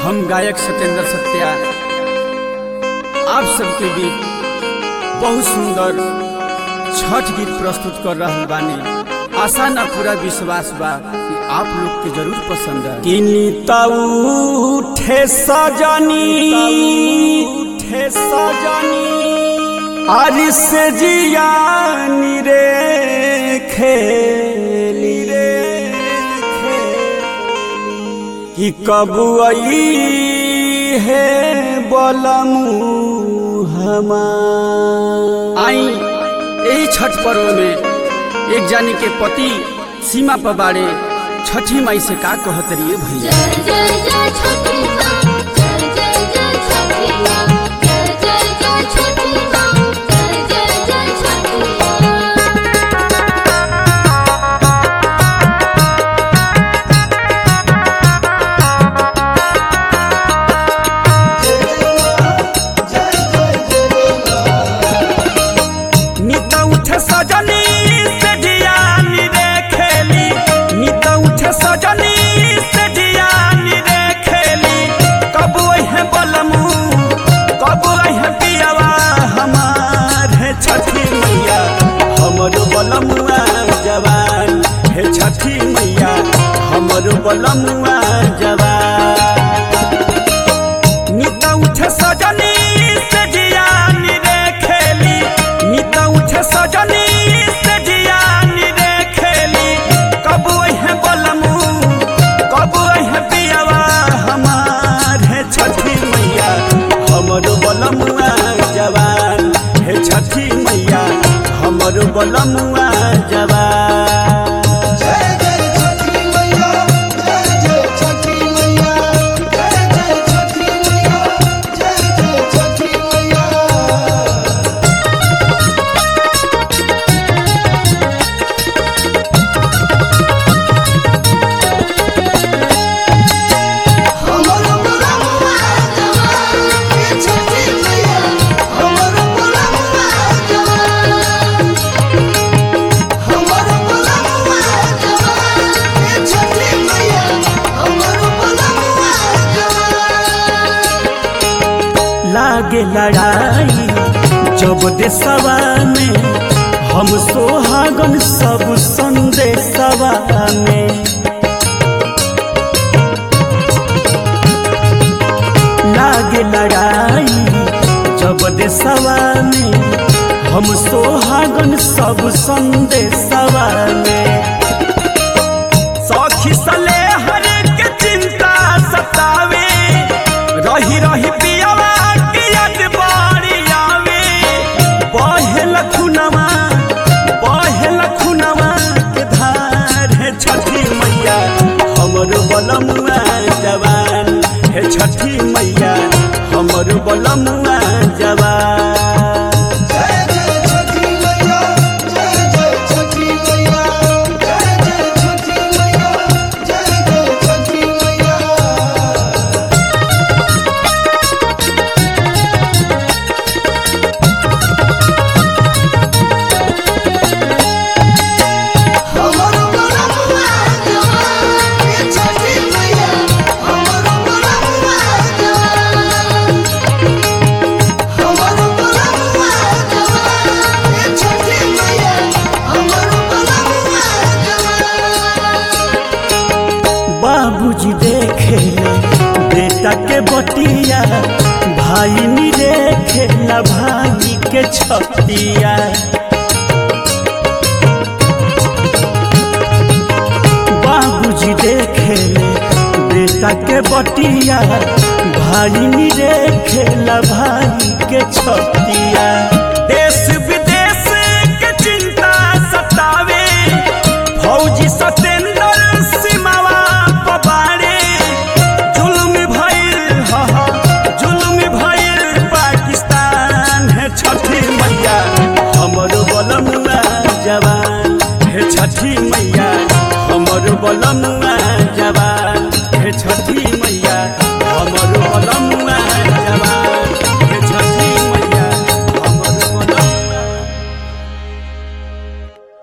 हम गायक सत्येंद्र सत्या आप सबके बीच बहुत सुंदर छठ गीत प्रस्तुत कर रहा बानी आशा ना पूरा विश्वास बा कि आप लोग के जरूर पसंद है किनी उठे सजनी उठे सजनी आज से जियानी रे खेली रे कि कब आई है बलमू हमार आई यही छठ पर्व में एक जानी के पति सीमा पर बाड़े छठी माई से का कहत रहिए भैया जय जय जय छठी माँ जय जय जय छठी माँ जय जय जय छठी माँ जय जय जय छठी माँ नित उठे सजनी से जियानी रे खेली नित उठे सजनी से जियानी रे खेली कब वही बलमू कब वही पियावा हमार है छठी मैया हमर बलमुआ जवान है छठी मैया हमर बलमुआ जवान नित उठे सजनी से जियानी रे खेली नित उठे सजनी से जियानी रे खेली कब वही बलमू कब वही पियावा हमार है छठी मैया हमर बलमुआ जवान है छठी मैया हमर बलमुआ जवान जय जय छठी मैया जय जय छठी मैया जय जय छठी मैया जय जय छठी मैया हमर बलमुआ जवान ये छठी मैया हमर बलमुआ जवान हमर बलमुआ जवान ये छठी मैया हमर बलमुआ जवान लागे लड़ाई जब देशवा में हम सोहागन सब संदेशवा में लागे लड़ाई जब देशवा में हम सोहागन सब संदेशवा में सखी सले हर के चिंता सतावे रही रही पियावा के याद बारी आवे बहे लखुनवा बहे लखुनवा के धार है छठी मैया हमर बलमुआ जवान है छठी मैया हमर बलमुआ जवान जय जय छठी मैया जय जय छठी मैया जय जय छठी मैया जय जय छठी मैया हमर बलमुआ जवान ये छठी मैया हमर बलमुआ जवान हमर बलमुआ जवान ये छठी मैया हमर बलमुआ जवान बाबूजी देखे बेटा के बटिया भाई नी देखेला भाई के छतिया बाबूजी देखे बेटा के बटिया भाई नी देखेला भाई के छतिया देश विदेश के चिंता सतावे फौजी सतेंद्र सीमावा पबारे जुल्म भइल हा हा, जुल्म भइल पाकिस्तान है छठी मैया हमर बलमुआ जवान है छठी मैया